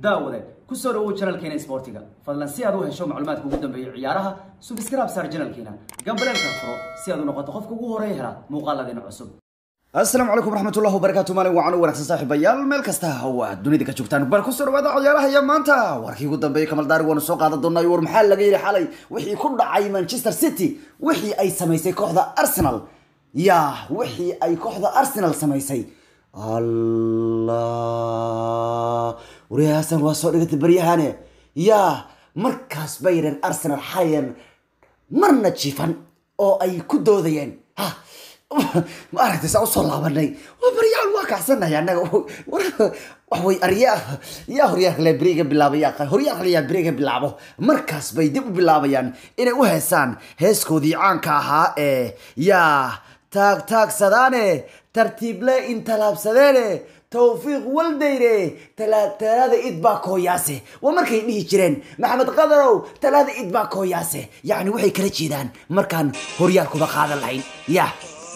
daawade kusoo dhawow janalkeena isboortiga fadlan si aad u hesho macluumaadka ugu dambeeya ciyaaraha subscribe saar janalkeena gambaleelka furo si aad u noqoto qofka ugu horeeya hela muuqaaladeena cusub asalaamu calaykum waraxmatullahi wabarakaatu maalin wacan u wanaagsan saaxiibayaal meel kasta oo aad dunida ka joogtaan bal kusoo dhawaada ciyaaraha iyo maanta warkii ugu dambeeyay kamal daari waanu soo qaadan doonaa war maxaa laga yidhi xalay wixii ku dhacay manchester city wixii ay samaysay kooxda arsenal ya wixii ay kooxda arsenal samaysay allah wariyaha hasan waa soo dhigatay baryahane ya markaas bay yidheen arsenal xalayan marna jifan oo ay ku doodayeen ha ma aragtay saa usoo laabanay waa baryaal waa kacsanahay annaga waxway aryaa yaa horyaalka le beriga bilaabay yaa horyaalka le yaa beriga bilaabo markaas bay dib u bilaabayaan inay u heesaan heeskoodii caanka ahaa ee yaa taag taagsadaane tartiible intalaabsadeene tawfiiq waldayre talaada id baa kooyaase waa markay dhihi jireen maxamed qadarow talaada id baa kooyaase yacni waxay kala jeedaan markaan horyaalkuba qaadan lahayn ya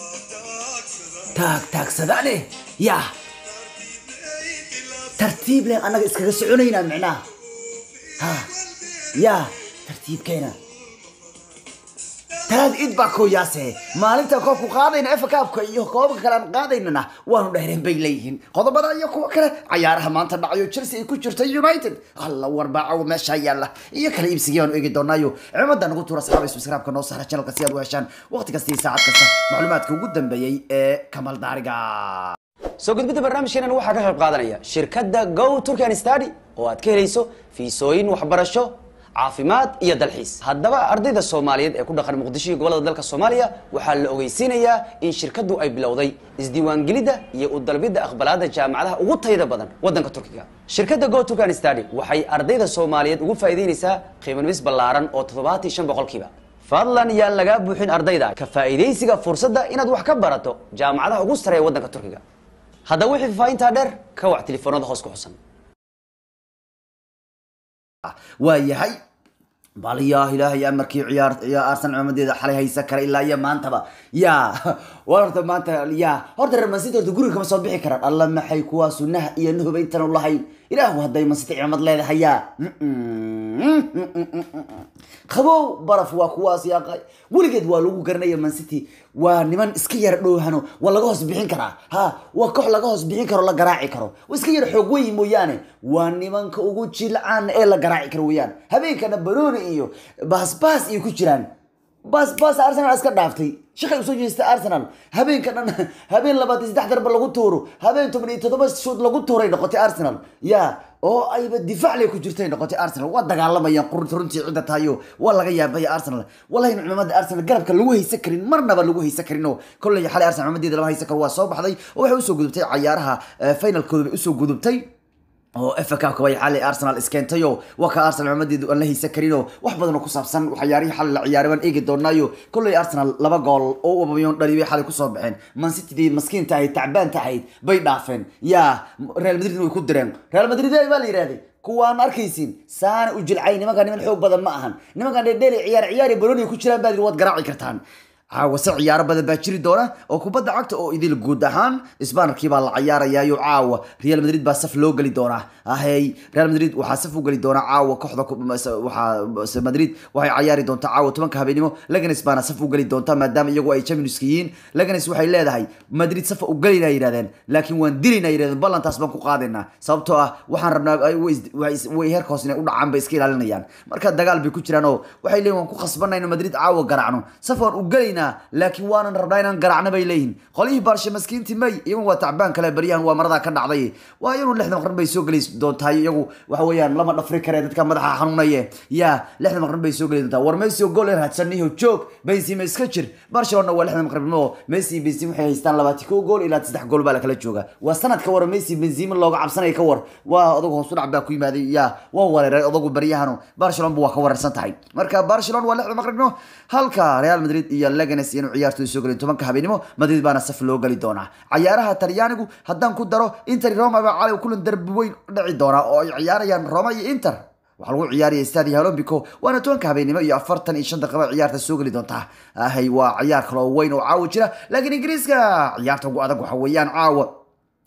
taag taagsadaane ya tartiib len annaga iskaga soconaynaa micnaha ha ya tartiibkeena talaada id baa kooyaase maalinta koobku qaadayna efa kaabka iyo koobabka kale aan qaadaynana waanu dheereen bay leeyihiin qodobada iyo kuwa kale cayaaraha maanta dhacayo chelsea ay ku jirta united alla warbaaco meesha yaalla iyo kale iibsigii baanu eegi doonaayo cimada nagu tuura saxaaba subscribe-ka noo saara channelka si aad u heshaan waqti kasta iyo saacad kasta macluumaadka ugu dambeeyey ee kamal daariga soo gudbidda barnaamijkeenan waxaa ka qayb qaadanaya shirkadda go turkan stady oo aad ka helayso fiisooyin waxbarasho caafimaad iyo dalxiis haddaba ardayda soomaaliyeed ee ku dhaqan muqdisho iyo gobolada dalka soomaaliya waxaa la ogeysiinayaa in shirkaddu ay bilowday isdiiwaangelidda iyo u dalbidda aqbalaadda jaamacadaha ugu tayada badan waddanka turkiga shirkadda go turkan stady waxay ardayda soomaaliyeed ugu faa'iideynaysaa qiimanumis ballaaran oo toddobaatan shan boqolkiiba fadlan yaan lagaa buuxin ardayda ka faa'iidaysiga fursadda inaad wax ka barato jaamacadaha ugu sareeya waddanka turkiga haddaba wixii faafahintaa dheer ka wac telefoonada hoos ku xusan waa yahay bal yaa ilaahay amarkii ciyaar yaa arsenal cimaamadeeda xalay haysan kara ilaa iyo maantaba ya war horta maanta ya horta reer mansity horta guriga kama soo bixi karaan alla maxay kuwaa sunaha iyo nahuba intan u lahayn ilaahu hadday mansity cimaamad leedahay ya qabow baraf waa kuwaas yaaqay weligeed waa lagu garanaya mancity waa niman iska yara dhowhano waa laga hoos bixin karaa ha waa koox laga hoos bixin karo la garaaci karo waa iska yara xoog weyi mooyaane waa nimanka ugu jilcaan ee la garaaci karo weeyaan habeenkana baroni iyo baasbaas iyo ku jiraan baasbaas arsenal iska dhaaftay shaqay usoo jeestay arsenal habeenka dhan habeen labaatan saddex darba lagu tuuro habeen toban iyo toddoba shood lagu tuuray noqotay arsenal ya oo ayba difaacle ku jirtay noqotay arsenal waa dagaalamayaan qurunta runtii cidda tahayo waa laga yaabaya arsenal wallahi cimaamada arsenal garabka lagu haysan karin marnaba lagu haysan karin oo kolley xalay arsenal cimaamadeeda lama haysan karo waa soo baxday oo waxay usoo gudubtay cayaaraha finalkooda bay usoo gudubtay oo FA Cup way xalay Arsenal iskeentayo waa ka Arsenal cimaamadeedu aan la haysan karin oo wax badan oo ku saabsan waxyaarihii xalay la ciyaaray waan eegi doonaayo kolley Arsenal laba gool oo Aubameyang dhaliyay xalay ku soo baxeen Man City dii maskiinta ahayd tacbaan tahayd bay dhaafeen ya Real Madrid way ku direen Real Madrid ay baa la yiraahday kuwaan arkaysin saana u jilcay nimankan niman xoog badan ma ahan nimankan dheedheer ciyaar ciyaar baroni ku jiraan baad waad garaaci kartaan caawase ciyaaro badan baa jiri doona oo kubadda cagta oo idil guud ahaan sbanerkii baa la ciyaarayaayo caawa real madrid baa saf loo geli doonaa ahey real madrid waxaa saf u geli doona caawa kooxda waxaa madrid waxay ciyaari doontaa caawa tobanka habeenimo laganes baana saf u geli doonta maadaama iyagu ay championska yihiin laganes waxay leedahay madrid safa u gelina yidhahdeen laakiin waan dilina yidhahdeen ballantaas baan ku qaadaynaa sababtoo ah waxaan rabnaa way heerka hoos inay u dhacaan bay iska ilaalinayaan marka dagaal bay ku jiraan oo waxay leeyihin waan ku khasbanayno madrid caawa garaacno saf waan u gelayna laakiin waanan rabnaa inaan garacno bay leeyihin qolyihii baarshe maskiintii may iyagu waa tacbaan kale baryahan waa maradaa ka dhacday waa iyanu lixda maqrin bay soo geli doontaa iyagu waxa weeyaan lama dhafri kare dadka madaxa xanuunaye ya lixda maqrin bay soo geli doontaa war messi oo gool yar hadsaniyo joog benzema iska jir barcelona waa lixda maqribnimo messi benzema waxay haystaan labaati kow gool ilaa saddex gool baa lakala jooga waa sanadka war messi benzema looga cabsanaya ka war waa odagu hoos u dhac baa ku yimaaday ya waa wareeray odagu baryahanu barcelona bu waa ka wareersan tahay marka barcelona waa lixda maqribnimo halka real madrid iyo leganes inuu ciyaartooda soo gelin tobanka habeenimo madrid baana saf loo geli doonaa cayaaraha talyaanigu haddaan ku daro inter roma baa cali kulan darbi weyn dhici doonaa oo ay ciyaarayaan roma iyo inter waxaa lagu ciyaaraya stadia olombico waana tobanka habeenimo iyo afartan iyo shan daqiiqo ciyaarta soo geli doontaa ahay waa ciyaar kale oo weyn oo caawa jira laakiin ingiriiska ciyaarta ugu adag waxa weeyaan caawa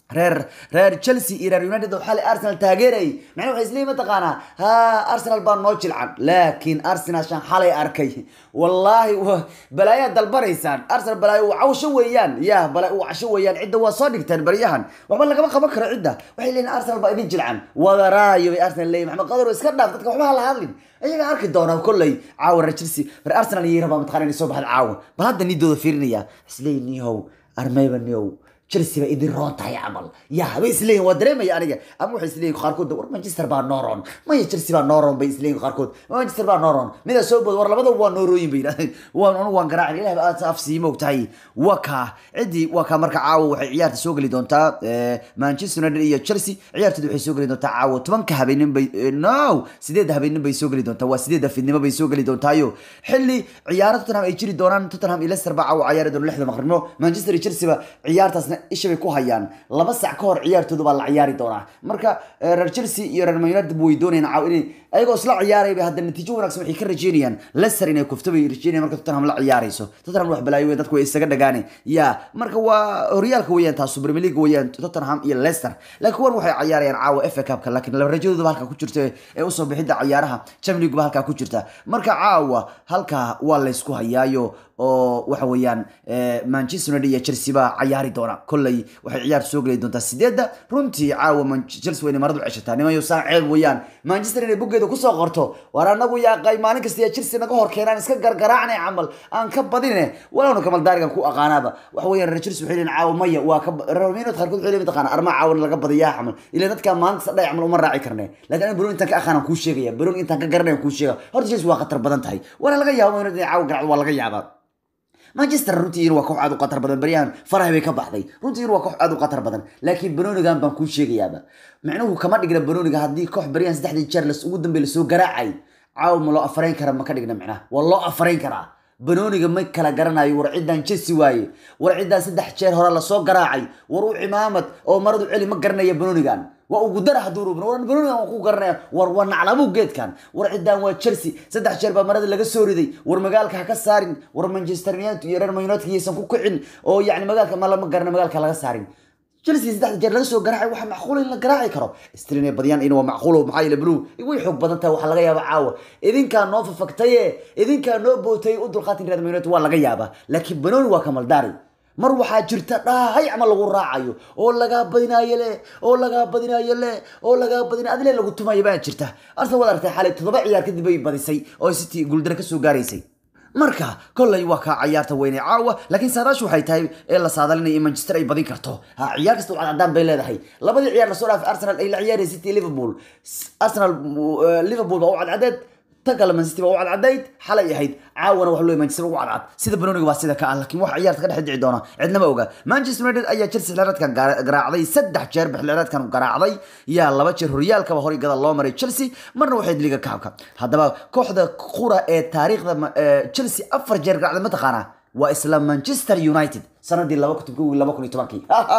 reer reer chelsea iyo reer united oo xalay arsenal taageerayay macnaha waxay isleeyihin mataqaanaa ha arsenal baa noo jilcan laakiin arsenal shan xalay arkay wallaahi wa- balaayaa dalbanaysaan arsenal balaayo waa cawsho weeyaan ya balaa waa casho weeyaan cidda waa soo dhigteen baryahan waxba lagama qaban karo cidda waxay leeyihin arsenal baa idin jilcan wadaraayo bay arsenal leeyihin maxamed qadar iska dhaaf dadka waxba ha la hadlin ayaga arki doonaa kolley caawa reer chelsea reer arsenal iyo rabaa mataqana inay soo baxda caawa bal hadda nidooda fiirinaya isleeyihin nihow armeyba nihow chelsea ba idin roon tahay camal ya bay isleeyihin waa dareemaya aniga ama waxay isleeyihin qaarkood war manchester baa nooron maya chelsea baa nooron bay isleeyihin qaarkood manchester baa nooron midaa soo bood war labadaba waa noorooyin bay yidhahdeen waan anu waan garaacin ilaah ba aad af siima og tahay waa kaa ciddii waa kaa marka caawa waxay ciyaarta soo geli doontaa eh, manchester united iyo chelsea ciyaartooda waxay soo geli doontaa caawa tobanka habeenin bay eh, no sideedda habeenin bay soo geli doontaa waa sideedda fidnimo bay soo geli doontaayo xilli ciyaaro tottenham ay jiri doonaan tottenham iyo leicester baa caawa ciyaari doona lixda maqribno manchester iyo chelsea ba ciyaartaasna isha bay ku hayaan laba sac ka hor ciyaartooda baa la ciyaari doonaa marka eh, reer chelsea iyo reer Man united way doonayaan caawa inay ayagoo isla ciyaaraya bay hadda natiijo wanaagsan waxay ka rajeynayaan leicester inay kufto bay rajeynayaan marka tottenham la ciyaarayso tottenham wax balaayo weyn dadku way isaga dhagaane ya marka waa horyaalka weeyaan taas premier league weeyaan tottenham iyo leicester laakiin kuwan waxay ciyaarayaan caawa fa cupka laakiin laba rajadooda halkaa ku jirta ee usoo bixidda ciyaaraha champions league ba halkaa ku jirta marka caawa halkaa waa laysku hayaayo oo waxa weeyaan eh, manchester united iyo chelsea baa ciyaari doona kolley waxay ciyaar soo geli doontaa sideedda runtii caawa Man- chelsea waa inay maradu ceshataa nimayo saa ceeb weeyaan manchester inay buggeeda kusoo qorto war anagu yaaqay maalin kasta iyo chelsea naga hor keenaan iska gargaraacnay camal aan ka badine walowna kamal daarigan ku aqaanaaba waxa weeyaan reer chelsea waxay leeyihin caawa maya waa ka ba- reer minad qaarkood waxay leeyihin mataqaana arma caawan laga badiyaa camal ilaa dadka maalinta sadhay camal uma raaci karne laakiin aniga baroon intaan ka aqaanaan kuu sheegaya baroon intaan ka garanaya kuu sheega horta chelsea waa khatar badan tahay waana laga yaaba inay caawa garacdo waa laga yaabaa manchester runtii waa koox aad u qatar badan baryahan faraha bay ka baxday runtii waa koox aad u qatar badan laakiin banonigan baan kuu sheegayaaba micnuhu kama dhigna banoniga haddii koox baryahan saddexdii jeer las ugu dambe lasoo garaacay caawa ma loo afarayn kara ma ka dhigna micnaha waa loo afarayn karaa banoniga ma kala garanayo war ciddaan chelsea waaye war ciddaan saddex jeer hore lasoo garaacay war u cimaamad oo maradu celi ma garanaya banonigan waa ugu dara hadduu rubin war banonigan waa ku garanaya war waa naclabu geedkan war ciddaan waa chelsea saddex jeer baa marada laga soo riday war magaalka ha ka saarin war manchester united iyo reer Man united yaysan ku kicin oo yacni magaalka ma lama garana magaalka laga saarin chelsea saddex jeer laga soo garaacay waxa macquul in la garaaci karo strin ay badiyaan in waa macquul maxaa yeele blue way xoog badan tahay waxaa laga yaaba caawa idinkaa noo fafagtaye idinkaa noo bootay u dulqaatin reer Man united waa laga yaabaa laakiin banoni waa kamaldaari mar waxaa jirta dhahay ama lagu raacayo oo lagaa badinaayo le oo lagaa badinaayo le oo lagaa badinayo adile lagu tumayo baa jirta arsenal waad artay xalay toddoba ciyaar kadib bay badisay oo city guuldaro kasoo gaaraysay marka kolley waa kaa ciyaarta weyne caawa laakiin saadaashu waxay tahay ee la saadalinaya in manchester ay badin karto ha ciyaar kasta wacad cadaan bay leedahay labadii ciyaar lasoo dhaafay arsenal ay la ciyaarayay city iyo liverpool S- arsenal uh, liverpool baa u cadcadeed tan kale man city baa u cadcadayd xalay ahayd caawana waxa loo manchester ugu cadcad sida banoniga baa sida ka ah laakiin wax ciyaarta ka dhex dhici doona cidnama oga manchester united ayaa chelsea xilciyaareedkan gara- garaacday saddex jeer ba xilciyaareedkan garaacday yaa laba jeer horyaalkaba horay gada loo maray chelsea marna waxay liga kaabka haddaba kooxda qura ee taariikhda ma- ee chelsea afar jeer garaacday mataqaanaa waa isla manchester united sanadii laba kun kow iyo laba kun iyo tobankii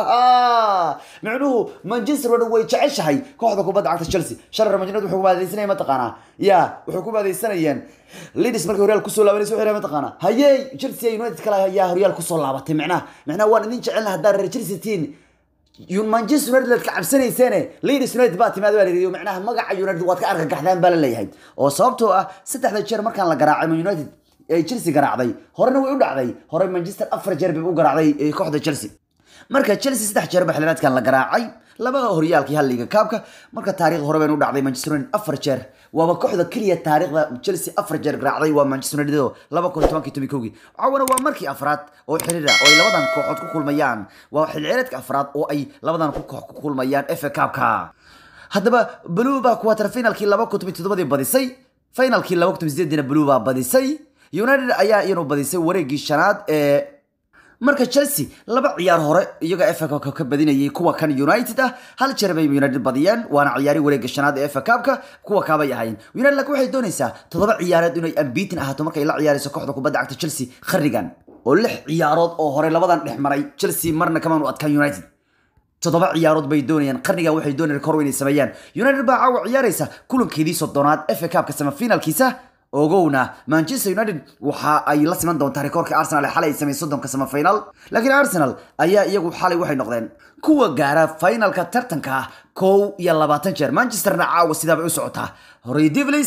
micnuhu manchester oo dhan way jeceshahay kooxda kubadda cagta chelsea sharar manchester wuxuu ku baadaysanaya mataqaanaa ya wuxuu ku baadaysanayeen leeds markay horyaal kusoo laabanaysa waxay mataqaanaa hayey chelsea iyo united kale ayaa horyaal kusoo laabatay micnaha micnaha waan idin jecelna haddaa reer chelsea tiin Yun- manchester united ka cabsanayseene leeds united baa timaad baa la yidhi macnaha magaca united waad ka argagaxdaan baa la leeyahay oo sababtoo ah saddexda jeer markaan la garaacay man united ay chelsea garaacday horena way u dhacday hore manchester afar jeer bay u garaacday eh, kooxda chelsea marka chelsea saddex jeer ba xiliyaadkan la garaacay laba horyaalkii hal liga kaabka marka taariikhda hore baynu u dhacday manchester united afar jeer waaba kooxda keliya taariikhda chelsea afar jeer garaacday waa manchester united oo laba kun iyo tobankii toban kowgii caawana waa markii afraad oo xiriir ah oo ay labadan kooxood ku kulmayaan waa xilciyaareedka afraad oo ay labadan ku koox ku kulmayaan fa kaabka haddaba blue baa quarter finalkii laba kun toban iyo toddobadii badisay finalkii laba kun toban iyo sideedina blue baa badisay united ayaa iyanu badisay wareegii shanaad ee marka chelsea laba ciyaar hore iyaga fa Cup ka badinayay kuwa kan united ah hal jeer bay united badiyeen waana ciyaari wareega shanaad ee fa Cup-ka kuwa kaabay ahaayeen united laakiin waxay doonaysaa toddoba ciyaareed inay unbeaten ahaato markay la ciyaarayso kooxda kubadda cagta chelsea kharigan oo lix ciyaarood oo hore labadan dhex maray chelsea marna kamaanu adkaan united toddoba ciyaarood bay doonayaan qarniga waxay doonayaan kor inay sameeyaan united baa caawa ciyaaraysa kulankeedii soddonaad fa cupka semifinalkiisa ogowna manchester united waxa ay la siman doontaa rikoorka arsenal ee xalay ay sameeyey soddonka samafinal laakiin arsenal ayaa iyagu xalay waxay noqdeen kuwa gaara finalka tartanka ah kow iyo labaatan jeer manchesterna caawa sidaabay u socotaa horey devlis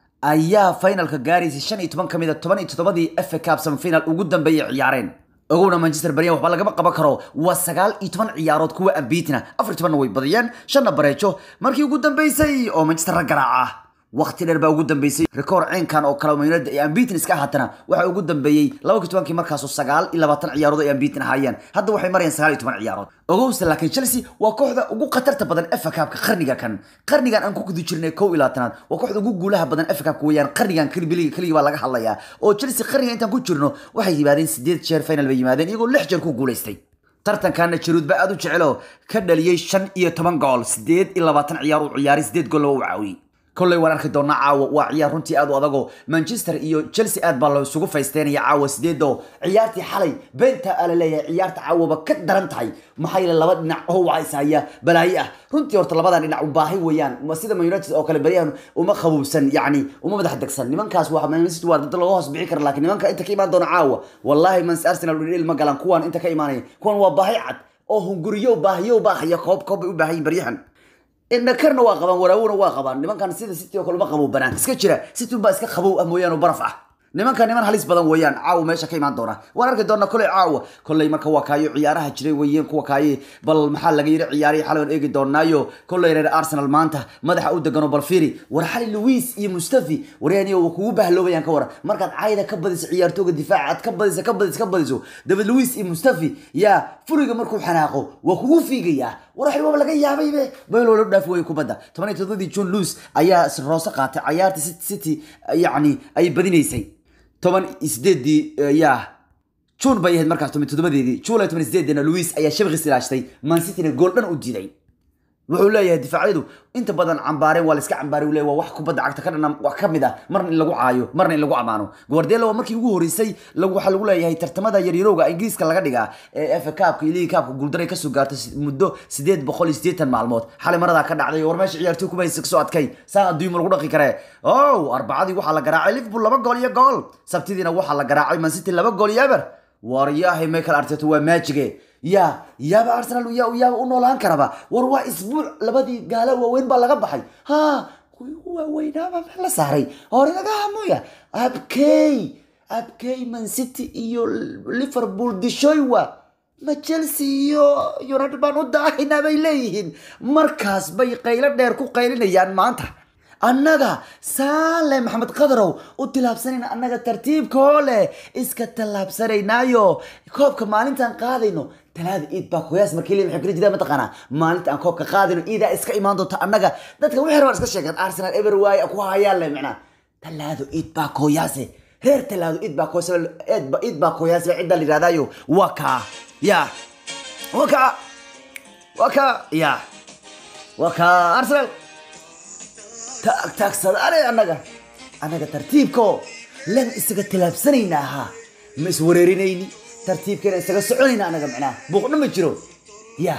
ayaa finalka gaaraysay shan iyo toban ka mid a toban iyo toddobadii fa cup semifinal ugu dambeeyay ciyaareen ogowna manchester baryan waxba lagama qaban karo waa sagaal iyo toban ciyaarood kuwa ambiitina afar iyo tobanna way badiyeen shanna bareejo markii ugu dambeysay oo manchester la garaaca waqti dheer baa ugu dambeysay rikoor ceenkan oo kale Man United ay ambiitin iska ahaatana waxaa ugu dambeeyey laba iyo tobankii markaasoo sagaal iyo labaatan ciyaarood ay ambiitin ahaayeen hadda waxay marayaan sagaal iyo toban ciyaarood ogowse laakiin chelsea waa kooxda ugu khatarta badan fa cupka qarniga kan qarnigan aan ku guda jirnay kow iyo labaatanaad waa kooxda ugu guulaha badan fa cupka weeyaan qarnigan kelibiliga keligii baa laga hadlayaa oo chelsea qarniga intaan ku jirno waxay yimaadeen sideed jeer final bay yimaadeen iyagoo lix jeer ku guulaystay tartankaana jaruud baa aad u jecelo ka dhaliyey shan iyo toban gool sideed iyo labaatan ciyaar uu ciyaaray sideed gool u caawiyey kolley waan arki doonaa caawa waa ciyaar runtii aad u adago manchester iyo chelsea aad baa la isugu faysteynaya caawa sideedo ciyaartii xalay beenta aa la leeyahay ciyaarta caawaba ka daran tahay maxaa yeele laba dhinac oo wacaysaya balaayo ah runtii horta labadan dhinac u baahi weeyaan ma sida man united oo kale baryahan uma qabuubsan yacni uma madax degsan nimankaas waa man city waa dad laga hoos bixi kara laakiin nimanka inta ka imaan doona caawa wallahi man arsenal dhil ma galan kuwan inta ka imaanaya kuwan waa baahi cad oo hunguriyo baahiyo baahaya koob koob bay u baahan yihin baryahan inakarna waa qabaan waraawona waa qabaan nimankan sida city oo kale uma qabow banaan iska jira city unbaa iska qabow ah mooyaan oo baraf ah nimanka niman halis badan weeyaan caawa meesha ka imaan doona waan arki doona koley caawa koley marka waa kaayo ciyaaraha jiray weeyeen kuwa kaaye bal maxaa laga yiri ciyaarihii xalay waan eegi doonaayo koley reer arsenal maanta madaxa u degano bal fiiri war xali luis iyo mustafi waryaaniyo waa kugu bahloobayaan ka waran markaad cayda ka badiso ciyaartooga difaaca aad ka badiso ka badiso ka badiso david luis iyo mustafi yaa furiga markuu xanaaqo waa kugu fiigayaa war xil waaba laga yaabay be meel loo dhaafi wayo kubadda toban iyo todobadii john luis ayaa roose qaatay ciyaartii city city yacni ay badinaysay toban iyo sideedii yaa june bay ahayd markaas toban iyo toddobadeedii july toban iyo sideedina luis ayaa shabakis ilaashtay man cityna gool dhan u diiday wuxuu leeyahay difaacyadu inta badan cambaareen waa la iska cambaarey leeyahay waa wax kubadda cagta ka dhana wax ka mid ah marna in lagu caayo marna in lagu amaano guardiola waa markii ugu horeysay lagu waxaa lagu leeyahay tartamada yaryarowga ingiriiska laga dhigaa ee FA Cup iyo League Cup guuldaray ka soo gaartay muddo 880 maalmood xalay maradaa ka dhacday war meesha ciyaartoy kuma haysa soo adkay saa adduun lagu dhaqi karee oh arbacadii waxaa la garaacay Liverpool laba gool iyo gool sabtidiina waxaa la garaacay Man City laba gool iyo eber waryahay Michael Arteta waa maajige ya yaaba arsenal ya yaaba u noolaan karaba war waa isbuuc labadii gaala waaweyn baa laga baxay ha kuwii ugu waaweynaaba meel la saaray hore laga hamuya abkey abkey man city iyo liverpool dishoywa ma chelsea iyo united baan u daahaynaa bay leeyihiin markaas bay qaylo dheer ku qaylinayaan maanta annaga saale maxamed qadarow u tilaabsanayna annaga tartiibkoo leh iska tallaabsanaynaayo koobka maalintaan qaadayno talaada iid baa koyaas markii le maxay kula jiraan mataqaanaa maalinta aan koobka qaadayno iidaa iska imaan doonta annaga dadka wixii rabaan iska sheegaan arsenal ever waaye ku hayaan leh macnaa talaado iid baa koyaase reer talaado iid baa koyaase iid baa koyaase cidda la yidhahdaayo waa kaa ya waa kaa waa kaa ya waa kaa arsenal taagsadaane annaga annaga tartiibko lan isaga tilaabsanayna ahaa ma iswareerinayni tartiibkeena isaga soconayna annaga macnaha buuqna ma jiro ya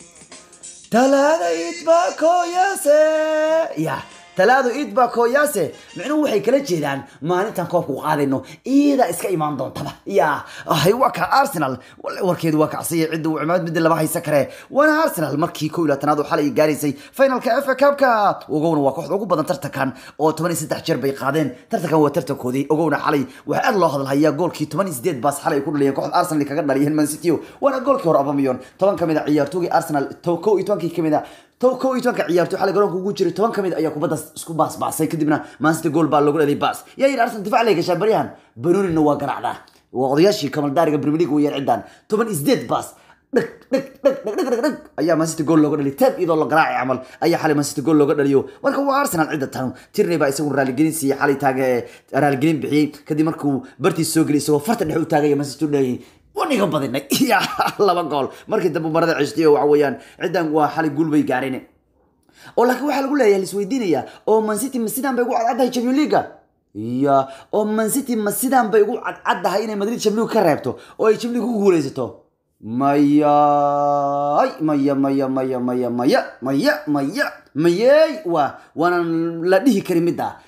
talaada idba koyaase ya talaado idba koyaase micnuhu waxay kala jeedaan maalintan koobka u qaadayno iyadaa iska imaan doontaba ya hay waa ka arsenal warkeedu waa kacsaya cidda uu cimaamad midda lama haysan kare waana arsenal markii kow iyo labaatanaad oo xalay gaaraysay finalka fa cupka ogowna waa kooxda ugu badan tartankan oo toban iyo saddex jeer bay qaadeen tartankan waa tartankoodii ogowna xalay waxaa aad loo hadalhayaa goolkii toban iyo sideed baas xalay ay ku dhaliyeen kooxda arsenal kaga dhaliyeen man city waana goolkii hore abamiyon toban ka mid a ciyaartoogii arsenal kow iyo tobankii ka mid a to kow iyo tobanka ciyaartoy xalay garoonka ugu jiray toban ka mid ayaa kubadda isku baasbaasay kadibna mancity gool baa loogu dhaliyay baas yaa yidhi arsenal difaac lay gashaa baryahan banonina waa garaacdaa waa odayaashii kamaldaariga premier league weeyaan ciddaan toban iyo sideed baas dhag dhag dhag dhag dhag dhag dhag ayaa mancity gool looga dhaliy taab iyadoo la garaacay camal ayaa xalay mancity gool looga dhaliyo marka waa arsenal cidda tan tirney baa isagu raaligelin siiyey xalay taaga raaligelin bixiyey kadib markuu bartiis soo geliyay isagoo farta dhexe u taagaya mancity u dhahayay waniga badinay ya laba gool markii dambe marada ceshtiyo waxa weeyaan ciddan waa xalay guul bay gaareen oo laakiin waxaa lagu leeyahay lisweydiinaya oo man city ma sidaan bay ugu cadcaddahay champion leaga ya oo man city ma sidaan bay ugu cadcaddahay inay madrid champion league ka reebto oo ay champion league ku guuleysato maya maya maya maya maya maya maya maya mayey waa waanan la dhihi karin midda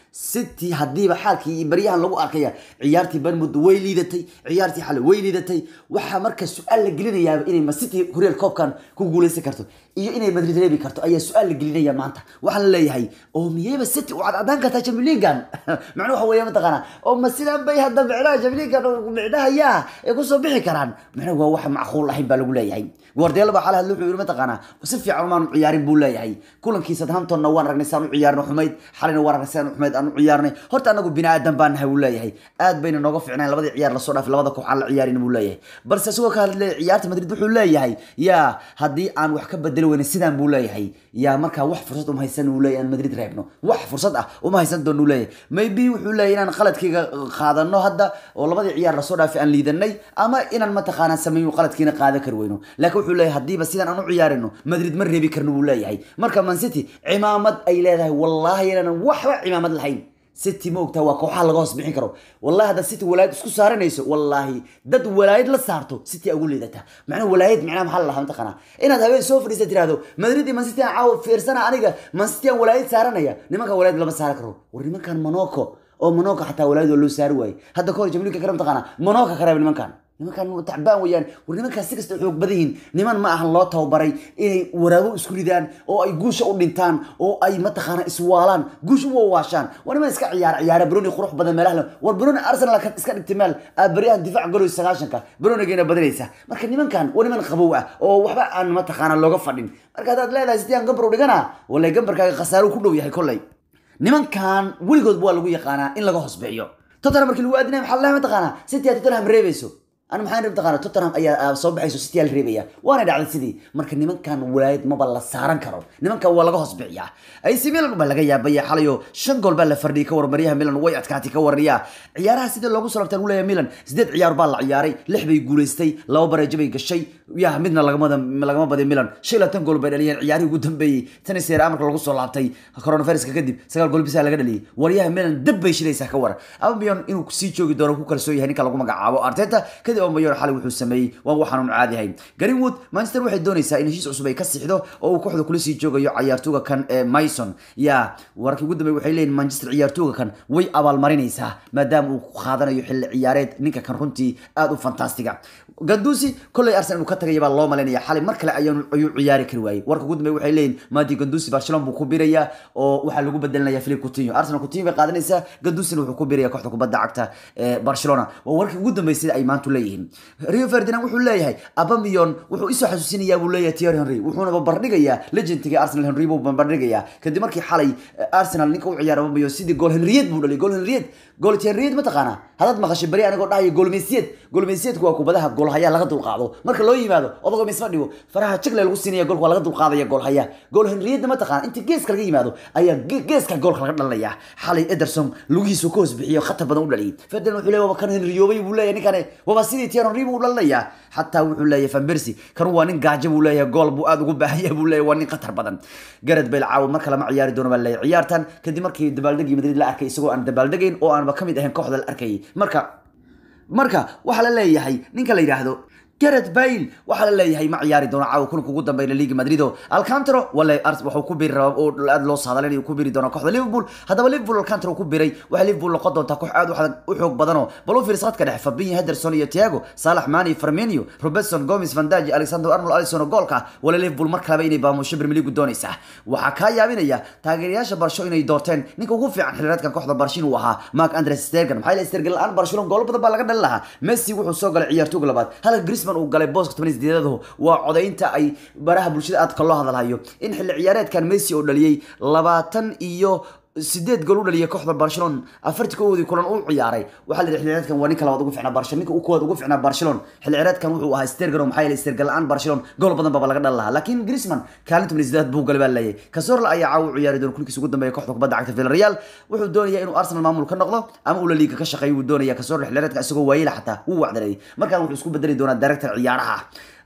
city haddiiba xaalkii iyo baryahan lagu arkaya ciyaartii barmud way liidatay ciyaartii xale way liidatay waxaa marka su-aal la gelinayaaba inay ma city horyal koobkan ku guuleysan karto iyo inay madrid reebi karto ayaa su-aal la gelinaya maanta waxaa la leeyahay oo miyayba city u cadcadaan kartaa champions leaguean macnuu waxa weeye mataqaana oo ma sidaan bay hadda micnaha champions leaguean micnahayaa ay kusoo bixi karaan macnaha waa wax macquul ahayn baa lagu leeyahay guardiola baa xale hadle wuxuu yiri mataqaana si fiican umaanu ciyaarin buu leeyahay kulankii southamptonna waan aragnay saan u ciyaarno xumayd xalina waan aragnay saan xumayd aan u ciyaarnay horta anagu bini aadan baan nahay buu leeyahay aad bayna nooga fiicnayn labadii ciyaar lasoo dhaafay labada koox aan la ciyaarin buu leeyahay balse isagoo ka hadlay ciyaarta madrid wuxuu leeyahay yaa haddii aan wax ka bedeli weyne sidaan buu leeyahay yaa markaa wax fursad uma haysan uu leeyahay aan madrid reebno wax fursad ah uma haysan doon uu leeyahay maybe wuxuu leeyahay inaan qaladkayga qaadano hadda oo labadii ciyaar lasoo dhaafay aan liidanay ama inaan mataqaanaa sameeyo qaladkiina qaadan kari weyno laakiin wuxuu leeyahay haddiiba sidaan aan u ciyaarino madrid ma reebi karno buu leeyahay marka man city cimaamad ay leedahay wallaahi inaanan waxba cimaamad lahayn city ma ogtaa waa kooxaha laga hoos bixin karo wallahi haddaad city walaayad isku saaranayso wallaahi dad walaayad la saarto city ugu liidata macnaha walaayad macnaha maxaa la lahaa mataqaanaa inaad habeen soo fadhiista tirahdo madrid iyo man city aan caawa fiirsana aniga man city aan walaayad saaranaya nimanka walaayad lama saaran karo war nimankan monaco oo monaco xataa walaayad waa loo saari waaye hadda kahor jamliinka kale mataqaanaa monaco ka reeb nimankan nimankan tacbaan weeyaan war nimankaas si kasta xoog badan yihiin niman ma ahan loo tababaray inay waraabo isku ridaan oo ay guusha u dhintaan oo ay mataqaana iswaalaan guusha u wawaashaan waa niman iska ciyaar ciyaara broni qurux badan meelaha war broni arsenal ka iska dhigtay meel baryahan difaac galoy sagaashanka bronigeena badanaysa marka nimankan waa niman qabow ah oo waxba aan mataqaana looga fadhin marka haddaad leedahay sidii aan gambar u dhigana wallahi gambarkaaga khasaaro ku dhow yahay kolley nimankan weligood waa lagu yaqaanaa in laga hoosbixiyo tottenham markii lagu aadinaya maxaa leeyahay mataqaanaa city aad tottenham reebayso أنا maxaan rab taqaana Tottenham ayaa soo baxayso City al reebaya waana dhacday sidii marka nimankan walaayad maba la saaran karo nimankan waa laga hoos biciyaa AC Milan baa laga yaabaya xalayo shan gool baa la fardhiyay ka warmaryaha Milan way adkaatay ka warriya ciyaaraha sidii loogu soo labtaan u leeyahay Milan sideed ciyaar baa la ciyaaray lix bay guuleystay laba bareejo bay gashay yaa midna lagama lagama badin Milan shan iyo labaatan gool bay dhaliyeen ciyaarihii ugu dambeeyay tan seera amarka lagu soo laabtay coronaviruska kadib sagaal gool bisa laga dhaliyay waryaha Milan dab bay shilaysaa ka war Aubameyang inuu sii joogi doono ku kalsoon yahay ninka lagu magacaabo Arteta kadib Aubameyang xalay wuxuu sameeyay waa waxaan uu caadi ahayn Greenwood Manchester waxay doonaysaa in heshiis cusub ay ka sixdo oo uu kooxda kula sii joogayo ciyaartooyga kan ee Mason ya warkii ugu dambeeyay waxay leeyihiin Manchester ciyaartooyga kan way abaalmarinaysaa maadaama uu qaadanayo xilli ciyaareed ninka kan runtii aad u fantastiga Gandusi kolley Arsenal uu ka tagay baa loo maleynaya xalay mar kale ayuu ayuu ciyaari kari waayay warka ugu dambeeyay waxay leeyihiin Madi Gandusi Barcelona buu ku birayaa oo waxa lagu bedelinayaa Philippe Coutinho Arsenal Coutinho bay qaadanaysaa Gandusina wuxuu ku birayaa kooxda kubadda cagta ee Barcelona waa warkii ugu dambeeyay sida ay maanta leeyihiin Rio Ferdinand wuxuu leeyahay Aubameyang wuxuu isoo xasuusinayaa buu leeyahay Thierry Henry wuxuuna barbardhigayaa legendkiga Arsenal Henry buu barbardhigayaa kadib markii xalay Arsenal ninka u ciyaaray Aubameyang sidii gool Henryed buu dhalay gool Henryed gool Henryed ma taqaana hadad maqashay bari anigoo dhahayo gool Messi gool Messi waa kubadaha gool haya laga dulqaado marka loo yimaado odago Messi ma dhigo faraha jigle lagu siinaya goolka waa laga dulqaadaya gool haya gool Henryed ma taqaana inta geeska laga yimaado ayaa geeska goolka laga dhalinaya xalay Ederson lugihiisu ka hoos bixiyo khatar badan u dhaliyay Ferdinand wuxuu leeyahay kan Henryobay buu leeyahay ninkan waa sidii Thierry Henry buu dhalinaya xataa wuxuu leeyahay Van Persie kan waa nin gaajo buu leeyahay gool buu aad ugu baahan yahay buu leeyahay waa nin khatar badan Gareth Bale caawa marka lama ciyaari doono baa leeyahay ciyaartan kadib markii dabaaldegii Madrid la arkay isagoo aan dabaaldegayn oo aanba kamid ahayn kooxda la arkayay marka marka waxa la leeyahay ninka la yiraahdo Gareth Bale waxa la leeyahay ma ciyaari doono caawa kulanka ugu dambeeya Liga Madrid oo Alcantara wala Ars wuxuu ku biiri rabaa oo aad loo saadalay inuu ku biiri doono kooxda Liverpool hadaba Liverpool Alcantara ku biiray waxa Liverpool noqon doonta koox aad u xoog badan oo balo fiirsad ka dhex Fabinho Henderson iyo Thiago Salah Mane Firmino Robertson Gomez Van Dijk Alexander Arnold Alisson goolka wala Liverpool mar kale inay baamusho Premier League doonaysa waxa ka yaabinaya taageerayaasha Barcelona inay doorteen ninka ugu fiican xiriiradkan kooxda Barcelona uu ahaa Mark Andreas Stegen maxay la Stegen aan Barcelona gool badan baa laga dhalin lahaa Messi wuxuu soo galay ciyaartooyga labaad halka Griezmann uu galay booska sideedadu waa codaynta ay baraha bulshada aadka loo hadalhayo in xilli ciyaareedkan Messi oo dhaliyay labaatan iyo sideed gool u dhaliyay kooxda Barcelona afartii koodii kulan uu ciyaaray waxa la xilli ciyaareedkan waa ninka labaad ugu fiicnaa Barcelona ninka uu kood ugu fiicnaa Barcelona xilli ciyaareedkan wuxuu ahaa Sterling maxay la Sterling la'aan Barcelona gool badan baa laga dhalin lahaa laakiin Griezmann kaalinta milisdaad buu galay baa leeyahay Cazorla ayaa caaw u ciyaari doona kulkiisa ugu dambeeya kooxda kubadda cagta Villarreal wuxuu doonayaa inuu Arsenal maamul ka noqdo ama uu La Liga ka shaqeeyo uu doonayaa Cazorla xilli ciyaareedkan isagoo waayila xataa wuu wacdaray markaan wuxuu isku bedeli doonaa director ciyaaraha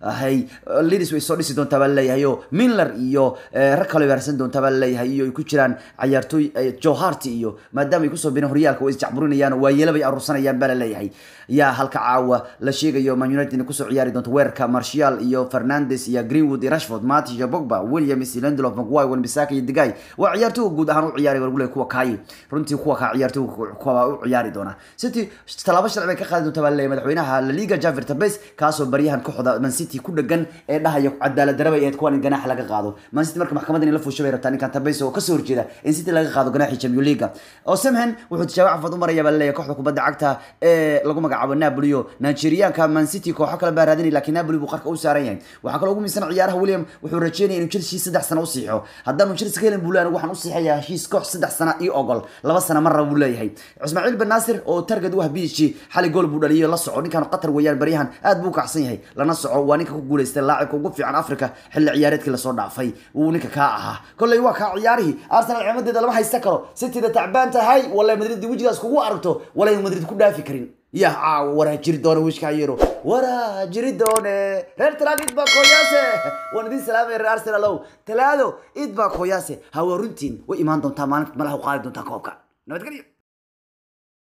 hay lidis way soo dhisi doontaa baa laleeyahay oo minler iyo eh, rag kale baarsan doontaa baa laleeyahay iyo ay ku jiraan cayaartooy eh, joe hart iyo maadaama ay kusoo bireen horyaalka way isjacburinayaan waa yeelabay aruursanayaan baa laleeyahay yaa halka caawa la sheegayo man united inay kusoo ciyaari doonto weerarka martial iyo fernandes iyo greenwood iyo rashford matic iyo bogba williams iyo lindelof mcguire wan-bissaka iyo digay waa ciyaartooyga guud ahaan u ciyaari wargule kuwa kaayi runtii kuwa kaa ciyaartooyga kuwa u ciyaari doona city talaabo sharci bay ka qaadi doonta baa laleeyahay madaxweynaha la liga javier tabes kaasoo baryahan kooxda man city ku dhagan ee dhahaya cadaalad daraba ay ahayd kuwan in ganaax laga qaado man city marka maxkamadda in la fuusho bay rabtaa ninkan tabes oo kasoo horjeeda in city laga qaado ganaaxii champion leaga oo samhen wuxuu tijaabo cafad u maraya baa laleeyahay kooxda kubadda cagta ee lagu magacaabo napoli oo nigerianka man city kooxo kale baa raadinay laakiin napoli buu qarka u saaran yahay waxaa kaloo ugu miisan ciyaaraha william wuxuu rajeynaya inuu chelsea saddex sano u siixo haddaanu chelsea ka helin buu leeyahay waxaan u siixayaa heshiis koox saddex sana iyo ogol laba sana marra buu leeyahay ismaaciil ben naasir oo target u ah bsg xali gool buu dhaliyay la soco ninkan qatar weeyaan baryahan aad buu u kacsan yahay lana soco waa ninka ku guuleystay laacibka ugu fiican africa xilli ciyaareedkii lasoo dhaafay wuu ninka kaa ahaa kolley waa kaa ciyaarihii arsenal ciimadeeda lama haysta karo cityda tacbaan tahay walay madrid wejigaas kugu aragto walay madrid ku dhaafi karin ya caawa waraa jiri doona wishkaa yero waraa jiri doone reer talaado id baa kooyaase waan idin salaamaya reer arsenal ow talaado id baa kooyaase hawa runtiin way imaan doontaa maalinta malaha u qaadi doontaa koobka nabadgelyo